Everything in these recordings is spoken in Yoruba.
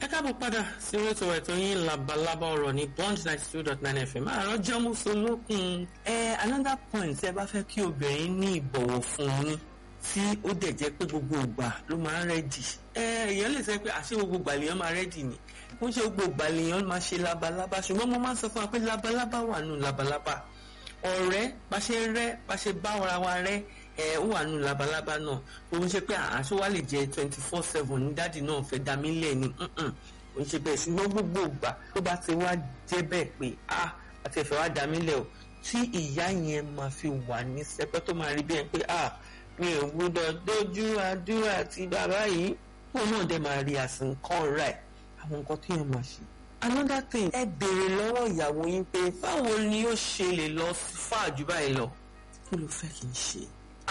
káàbọ̀ padà sí ètò ẹ̀tọ́ yín labalábá ọ̀rọ̀ ní bond ninety two dot nine fm àárọ̀ jẹ́mú solókun. ẹ another point ẹ bá fẹ́ kí obìnrin ní ìbọ̀wọ̀ fún yín tí ó dẹ̀ jẹ́ pé gbogbo ìgbà ló máa ń rẹ́dì. ẹ èèyàn lè sọ pé àṣé gbogbo ìgbà lèèyàn máa rẹ́dì ni kó ń ṣe gbogbo ìgbà lèèyàn máa ṣe labalábá ṣùgbọ́n mo máa ń sọ fún wa pé labalábá wà nù labalábá ọ̀rẹ́ bá ṣe rẹ́ bá ṣe bá ara wa rẹ́ ẹ ó wà nù labalábá náà òun ṣe pé àṣọ wa lè jẹ twenty four seven ní dáàdì náà fẹ́ dá mí lẹ̀ ni òun ṣe bẹ́ẹ̀ ṣùgbọ́n gbogbo ìgbà tó bá ti wá jẹ́ bẹ́ẹ̀ pé a àti ẹ̀fẹ̀ wá dá mí lẹ̀ o tí ìyá yẹn máa fi wà ní sẹpẹ́ tó máa rí bí ẹ pé a mi ò gbọ́dọ̀ dójú àdúrà ti bàbá yìí òun náà dẹ̀ máa rí àsìkò rẹ̀ àwọn nǹkan tí yẹn máa ṣe another thing ẹ béèrè lọ́wọ́ ìyàwó yín pé báwo ni ó ṣe lè lọ fà jù báyìí lọ kí ló fẹ́ kí n ṣe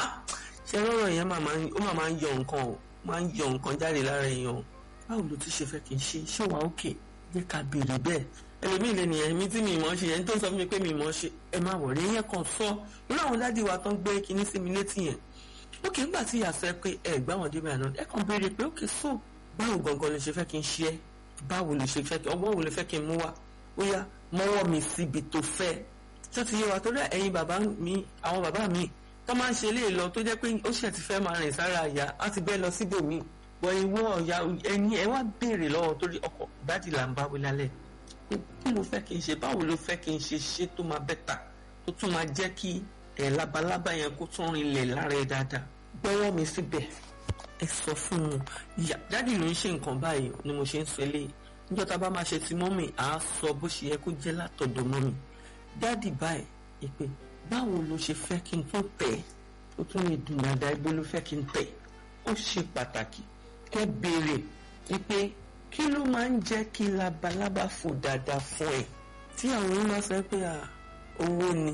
ṣe rọrọ yẹn ó máa ń yọ nǹkan o máa ń yọ nǹkan jáde lára èèyàn o báwo ló ti ṣe fẹ́ kí n ṣe ṣé wàá òkè jẹ́ ká béèrè bẹ́ẹ̀ ẹlòmíì lè nìyẹn mi tí mi mọ̀ ṣe yẹn tó ń sọ fún mi pé mi mọ̀ ṣe ẹ máa wọ̀rẹ́ yẹn kan sọ irú àwọn dádì wa tán gbé kinní sí mi létí yẹn ókè ńgbà tí ìyá sọ pé ẹ gbá wọn débẹ̀ àná ẹ kàn béèrè pé ókè so báwo gangan lè ṣe fẹ́ kí n ṣe ẹ́ báwo lè ṣe fẹ́ kí ọgbọ́n wo lè fẹ́ kí n mú wá ó yá mọ́wọ́ mi síbi tó fẹ́ tó ti yé wa torí ẹ̀yin bàbá mi àwọn bàbá mi tó máa ń ṣe eléyìí lọ tó jẹ́ pé ó ṣẹ̀ ti fẹ́ máa rìn sára àyà á ti bẹ́ẹ̀ lọ síbòmíì bọ̀ ìwọ ọ̀yà ẹni ẹ wá béèrè lọ́wọ́ torí ọkọ̀ ìbádìí là ń bá wí lálẹ́ kí ló fẹ́ kí n ṣe báwo ló fẹ́ kí n ṣe ṣe tó máa bẹ́tà tó tún máa jẹ́ kí ẹ̀ labalábá yẹn kó tún rinlẹ̀ lára ẹ dáadáa gbọ́wọ́ mi síbẹ̀ ẹ sọ fún un ìyá dádì ló ń ṣe nǹkan báyìí ni mo ṣe ń sọ eléyìí níjọ́ tá a bá máa ṣe ti mọ́mì à á sọ bó ṣe yẹ kó jẹ́ látọ̀dọ̀ mọ́mì dádì báyìí ìpè báwo ló ṣe fẹ́ kí n tún tẹ̀ ó tún lè dùn dáadáa ibo ló fẹ́ kí n tẹ̀ ó ṣe pàtàkì kẹ́ béèrè wípé kí ló máa ń jẹ́ kí labalábá fò dáadáa fún ẹ tí àwọn yìí máa sọ pé owó ni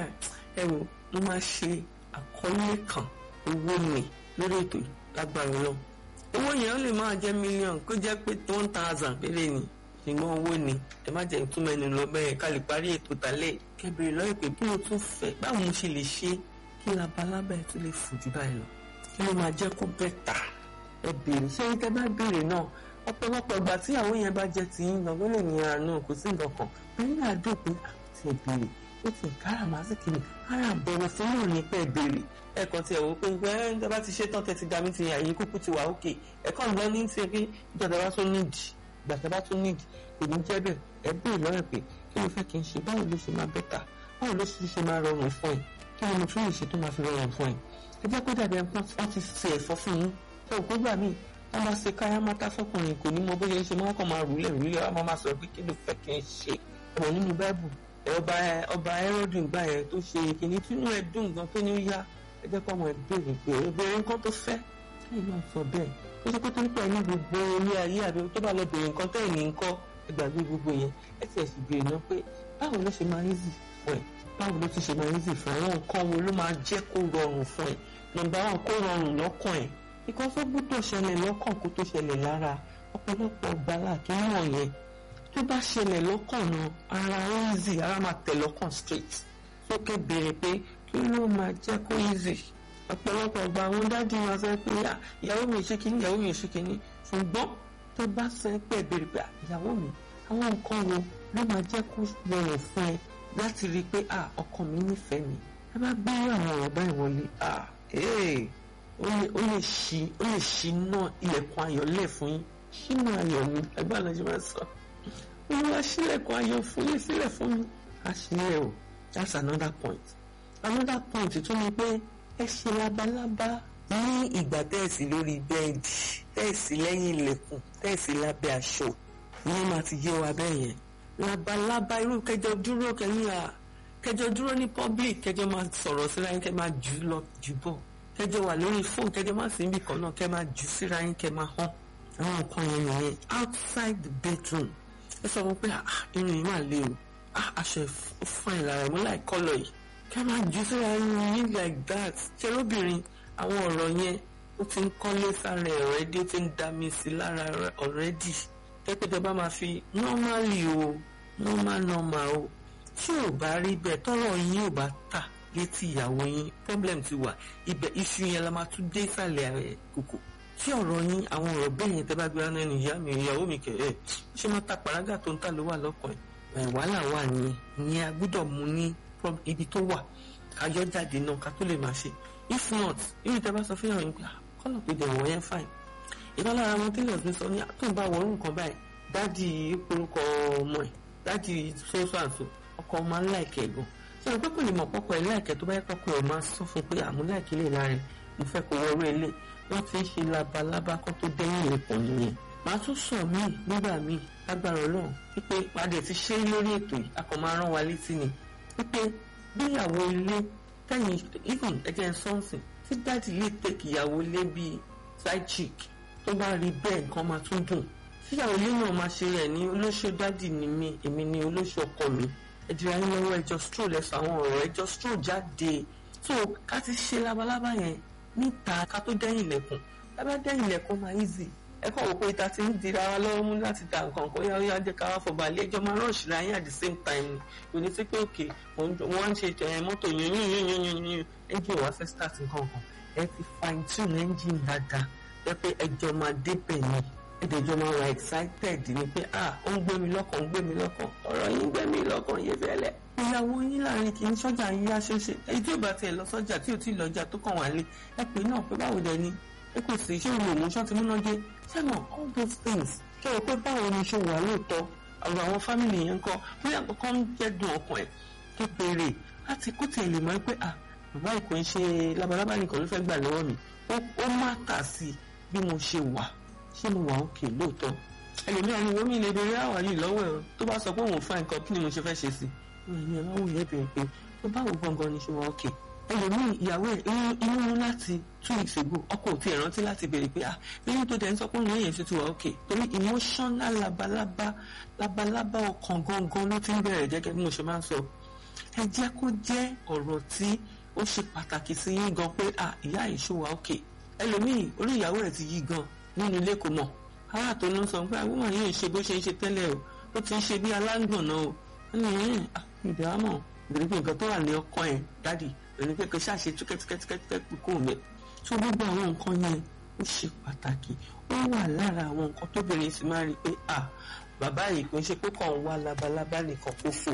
ẹ wò mo máa ṣe àkọlé kan owó ni lórí ètò lágbára lọ owó yẹn ó lè máa jẹ́ mílíọ̀nù kó jẹ́ pé one thousand péré ni ṣùgbọ́n owó ni ẹ má jẹ́ ìtumọ̀ ẹnu lọ bẹ́ẹ̀ ká lè parí ètò tálẹ̀ kẹbìrì lọ́yẹ̀ pé bí mo tún fẹ́ báwo mo ṣe lè ṣe kí labalábá ẹ tún lè fò jù báyìí lọ kí ló máa jẹ́ kó bẹ́tà ẹ béèrè ṣé tẹ bá béèrè náà ọ̀pọ̀lọpọ̀ ìgbà tí àwọn yẹn bá jẹ́ ti yín lọ́gbọ́n lè ní àánú kò sí nǹkan kan ẹ̀yin náà dùn pé àti ẹ béèrè ó ti kára màá sì kiri ara bọ̀wọ̀ fún náà ní pẹ́ béèrè ẹ̀kan tí ẹ̀ wò pé ẹ̀ ń tẹ́ bá ti ṣe tán tẹ́ ti dá mi ti àyè kúkú ti wà ókè ẹ̀kan lọ ní ti pé ìjọba bá tún nídìí ìgbà bá tún nídìí kò ní jẹ́ bẹ́ẹ̀ ẹ béèrè lọ́rẹ̀ pé kí ló fẹ́ kí n ṣe báwo ló ṣe máa bẹ́tà báwo ló ṣe ṣe máa rọrùn fún ẹ kí ni mo tún lè ṣe tó máa fi rọrùn fún ẹ ẹ jẹ́ kó dàbí ẹnìkan wọ́n ti ṣe ẹ̀fọ́ fún yín ẹ ò gbọ́gbà míì wọ́n máa ṣe káyá mátá fọkùnrin kò ní mọ bó ṣe ń ṣe máa kàn máa rúlẹ̀ rúlẹ̀ wọ́n máa sọ pé kí ló fẹ́ kí n ṣe ọ̀rọ̀ nínú báìbù ọba ọba ẹrọ́dùn gbà yẹn tó ṣe kìíní tínú ẹ dùn gan tó ní ó yá ẹ jẹ́ kó ọmọ ẹ béèrè pé obìnrin nǹkan tó fẹ́ ẹ máa sọ bẹ́ẹ̀ ó ṣe pé torí pé ẹni gbogbo ilé ayé àbí tó bá lọ béèrè nǹkan tẹ́ ẹ̀ ní nǹkan ẹgbàgbé gbogbo yẹn ẹ ti ẹ̀sìn béèrè náà pé báwo ló ṣe máa easy fún ẹ báwo ló ti ṣe máa easy fún ẹ àwọn nǹkan wo ló máa jẹ́ kó rọrùn fún ẹ nọ́mbà wọn kó rọrùn lọ́kàn ẹ nǹkan tó gbọ́dọ̀ ṣẹlẹ̀ lọ́kàn kó tó ṣẹlẹ̀ lára ọ̀pọ̀lọpọ̀ gbala kí wọ́n yẹn tó bá ṣẹlẹ̀ lọ́kàn náà ara easy ara máa tẹ̀ lọ́kàn straight sókè béèrè pé kí ló máa jẹ́ kó easy ọ̀pọ̀lọpọ̀ gba àwọn dájú wọn sọ pé ìyàwó mi ṣe kínní ìyàwó mi ṣe kínní ṣùgbọ́n tó bá sọ pé béèrè pé ìyàwó mi àwọn nǹkan wo ló máa jẹ́ kó rọrùn fún ẹ láti rí i pé ọkọ mi nífẹ̀ẹ́ mi ẹ bá gbé àwọn ọ̀rọ̀ báyìí wọlé ó lè ṣí ó lè ṣí náà ilẹ̀kùn ayọ̀ lẹ̀ fún yín ṣínú ayọ̀ mi ẹgbẹ́ àlọ́jọ́ máa sọ olúwa sílẹ̀kùn ayọ̀ fún yín sílẹ̀ fún mi àṣìlẹ̀ o that's another point another point tún ni pé ẹ ṣe labalábá ní ìgbà tẹ́ẹ̀sì lórí bẹ́ẹ̀dì tẹ́ẹ̀sì lẹ́yìn ilẹ̀kùn tẹ́ẹ̀sì lábẹ́ aṣọ ìyẹn máa ti yé wa bẹ́ẹ̀ yẹn labalábá irú kẹjọ dúró kẹyìn à kẹjọ dúró ní public kẹjọ máa sọ̀rọ̀ síra yín kẹ máa jù lọ jù bọ̀ kẹjọ wà lórí fóònù kẹjọ máa sì ń bì kan náà kẹ máa jù síra yín kẹ máa hàn àwọn nǹkan yẹn nìyẹn outside the bedroom ẹ sọ wọn pé irun yìí máa le o aṣọ fine lára ẹ mo láì kọlọ yìí kẹ máa jù síra yín like that ṣe lóbìnrin àwọn ọ̀rọ̀ yẹn ó ti ń kọ́lé sára ẹ̀ ọ̀rẹ́dí ó ti ń dá mi sí lára ọ̀rẹ́dì tẹ́pẹ́tẹ́ bá máa fi normally o normal normal o tí ò bá rí bẹ́ẹ̀ tọ́rọ̀ yín ò bá tà létí ìyàwó yín problem ti wà ibẹ̀ iṣu yẹn la máa tún dé ìsàlẹ̀ kòkò tí ọ̀rọ̀ yín àwọn ọ̀rọ̀ bẹ́ẹ̀ yẹn tẹ́ bá gbé ránà ẹni ìyá mi ìyàwó mi kẹ̀ ẹ́ ṣé máa ta pàrágà tó ń tà ló wà lọ́kàn ẹ̀ wàhálà wà nìyẹn ìyẹn a gbọ́dọ̀ mú ní ibi tó wà kájọ́ jáde náà ká tó lè máa ṣe if not irú tẹ́ bá sọ fún yàrá yín pé kọ́nà pé dẹ̀wọ̀ yẹn fine ìkan lára wọn tailors mi sọ ní tó ń bá wọrú nǹkan báyìí dádì orúkọ ọmọ ẹ̀ dádì sọ́sọ́ àǹtò ọkọ ọmọ aláìkẹ́ gan ṣé o pé kò lè mọ̀ pọ́pọ́ ẹ̀ láìkẹ́ tó bá yẹ pọ́pọ́ ẹ̀ máa sọ fún pé àmú láìkẹ́ lè lára ẹ̀ mo fẹ́ kó wọrú ẹ̀ lé wọ́n ti ń ṣe labalábá kó tó dẹ́yìn ìlẹ̀kùn nìyẹn màá tún sọ míì nígbà míì lágbára ọlọ́run wípé padà ti ṣe lórí ètò yìí a kàn máa rán wa létí ni wípé bíyàwó ilé tẹ̀yìn even ẹ̀jẹ̀ sọ́ọ̀sìn tí dáàdì lè tẹ̀kì ìyàwó ilé bíi side chick tó bá rí bẹ́ẹ̀ nǹkan máa tún dùn tíyàwó ilé náà máa ṣe rẹ̀ ní olóṣó dáàdì ni mí èmi ní olóṣó ọkọ mi ẹ̀dìrà yín lọ́wọ́ ẹjọ́ stroll ẹ̀sọ́ àwọn ọ̀rọ̀ ẹjọ́ stroll jáde so ká ti ṣe labalábá yẹn níta ká tó dẹ́yìn ilẹ̀kùn lábá dẹ́yìn ilẹ̀kùn máa easy ẹ kọ́ wò pé ìta ti ń dira wa lọ́wọ́ mú láti da nǹkan kan yá yá jẹ́ ká wá fọba ilé ẹjọ́ máa rush ra yín at the same time ni kò ní sí pé òkè wọ́n ń ṣe mọ́tò yún yún yún yún yún yún engine wá fẹ́ start nǹkan kan ẹ ti fine tune engine dáadáa ẹ pé ẹjọ́ máa débẹ̀ ni ẹ̀dẹ̀jọ́ máa wà excited ni pé ah ó ń gbé mi lọ́kàn ń gbé mi lọ́kàn ọ̀rọ̀ yín ń gbé mi lọ́kàn yé fẹ́lẹ́. ìyàwó yín láàrin kì í sọ́jà yín yá ṣeéṣe èyí tí ò bá tiẹ̀ lọ sọ́jà tí ò tí ì lọ́jà tó kàn wá lé ẹ pé náà pé báwo dẹ ni ẹ kò sí ṣé òun òun ṣọ́ ti múná dé ṣẹ́nà all those things kí o pé báwo ni ṣe wà lóòótọ́ ọ̀rọ̀ àwọn fámìlì yẹn kọ́ bóyá kankan ń jẹ́dùn ọkàn ẹ̀ tó béèrè láti kó tiẹ̀ lè mọ̀ pé ah bàbá ìkò ń ṣe labalábá nìkan ló fẹ́ gbà lọ́wọ́ mi ó má tà sí bí mo ṣe wà ṣé mo wà òkè lóòótọ́ ẹlòmíràn ni wọ́n mi lè béèrè àwà yìí lọ́wọ́ ẹ̀ tó bá sọ pé òun fa nǹkan kí ni mo ṣe fẹ́ ṣe sí i ẹ̀yin ẹ̀ máa wù yẹn bẹ̀rẹ̀ pé tó bá wù gangan ni ṣe wà òkè ẹlòmíì ìyàwó ẹ̀ inú mú láti two weeks ago ọkọ òtí ẹ̀ rántí láti béèrè pé ah lẹ́yìn tó dẹ̀ ń sọ pé òun yẹn ṣe ti wà òkè torí emotional labalábá labalábá ọkàn gangan ló ti ń bẹ̀rẹ̀ gẹ́gẹ́ bí mo ṣe máa ń sọ ẹ jẹ́ kó jẹ́ ọ̀rọ̀ tí ó ṣe pàtàkì sí yín gan pé ah ìyá yìí ṣó wà òkè ẹlòmíì orí ìyàwó ẹ̀ ti yí gan nínú ilé kò mọ̀ ará tó ló ń sọ pé àwọn wọ̀nyí ń ṣe bó ṣe ń ṣe tẹ́lẹ̀ o ó ti ń ṣe bí alágbọ̀nà o ẹni yẹn ìdámọ̀ ìdílé pé nǹkan tó wà ní ọkọ ẹ̀ dádì ẹni pé kò ṣàṣe túkẹ́túkẹ́túkẹ́ kó o mẹ́ tó gbogbo àwọn nǹkan yẹn ó ṣe pàtàkì ó wà lára àwọn nǹkan tóbìnrin sì máa rí i pé à bàbá yìí kò ń ṣe pé kàn ń wá labalábá nìkan kó fò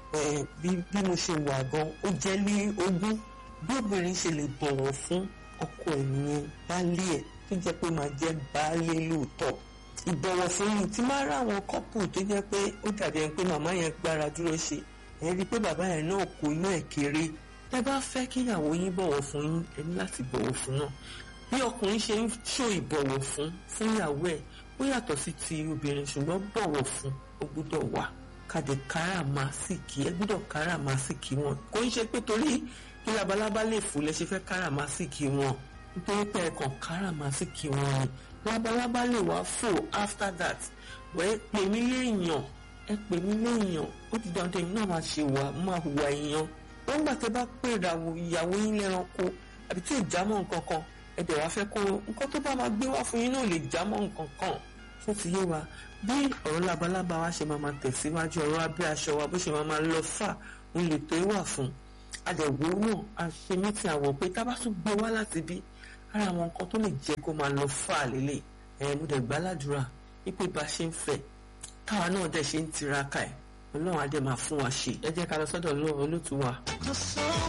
bí mo ṣe wà gan ó jẹ́ ní ogún bí obìnrin ṣe lè bọ̀wọ̀ fún ọkọ ẹ̀ nìyẹn baálé ẹ̀ tó jẹ́ pé máa jẹ́ baálé lóòótọ́ ìbọ̀wọ̀ fún yìí tí máa rá àwọn kọ́pù tó jẹ́ pé ó dàbí ẹni pé màmá yẹn gbára dúró ṣe ẹ rí i pé bàbá yẹn náà kò iná ẹ̀ kéré tẹ́ bá fẹ́ kí ìyàwó yín bọ̀wọ̀ fún yín ẹ ní láti bọ̀wọ̀ fún náà bí ọkùnrin ṣe ń ṣó ìbọ̀wọ̀ fún fún ìyàwó ẹ̀ ó yàtọ̀ sí ti obìnrin ṣùgbọ́n bọ̀wọ̀ fún ó gbúdọ̀ wà kàdé káràmásìkì ẹ gbúdọ̀ káràmásìkì wọn kò ń ṣe pé torí kí labalábá lè fò lẹ ṣe fẹ́ káràmásìkì wọn nítorí pé ẹ̀kan káràmásìkì wọn ni labalábá lè wá fò after that wẹ́ẹ́ pè mí léèyàn ẹ pè mí léèyàn ó ti dandan èmi náà máa ṣe wà máa hùwà èèyàn wọ́n gbà tẹ́ bá pè ìyàwó yín lẹ́ranko àbí tí ò já mọ́ nǹkan kan ẹ dẹ̀ wá fẹ́ kó nǹkan tó bá máa gbé wá fún yín náà lè já mọ́ nǹkan kan tó ti yé wa bí ọ̀rọ̀ labalábá wa ṣe máa máa tẹ̀síwájú ọ̀rọ̀ abẹ́ aṣọ wa bó ṣe máa máa lọ fà ń lè tó wà fún adẹ̀wò náà a ṣe mítì àwọ̀ pé tá a bá tún gbé wá láti bí ara àwọn nǹkan tó lè jẹ́ kó máa lọ fà lélẹ̀ ẹ̀ mo dẹ̀ gbàládùra wípé bá ṣe ń fẹ́ káwa náà dẹ̀ ṣe ń tiraka ẹ̀ ọlọ́run á dẹ̀ máa fún wa ṣe ẹ jẹ́ ká lọ sọ́dọ̀ olóòtú wa.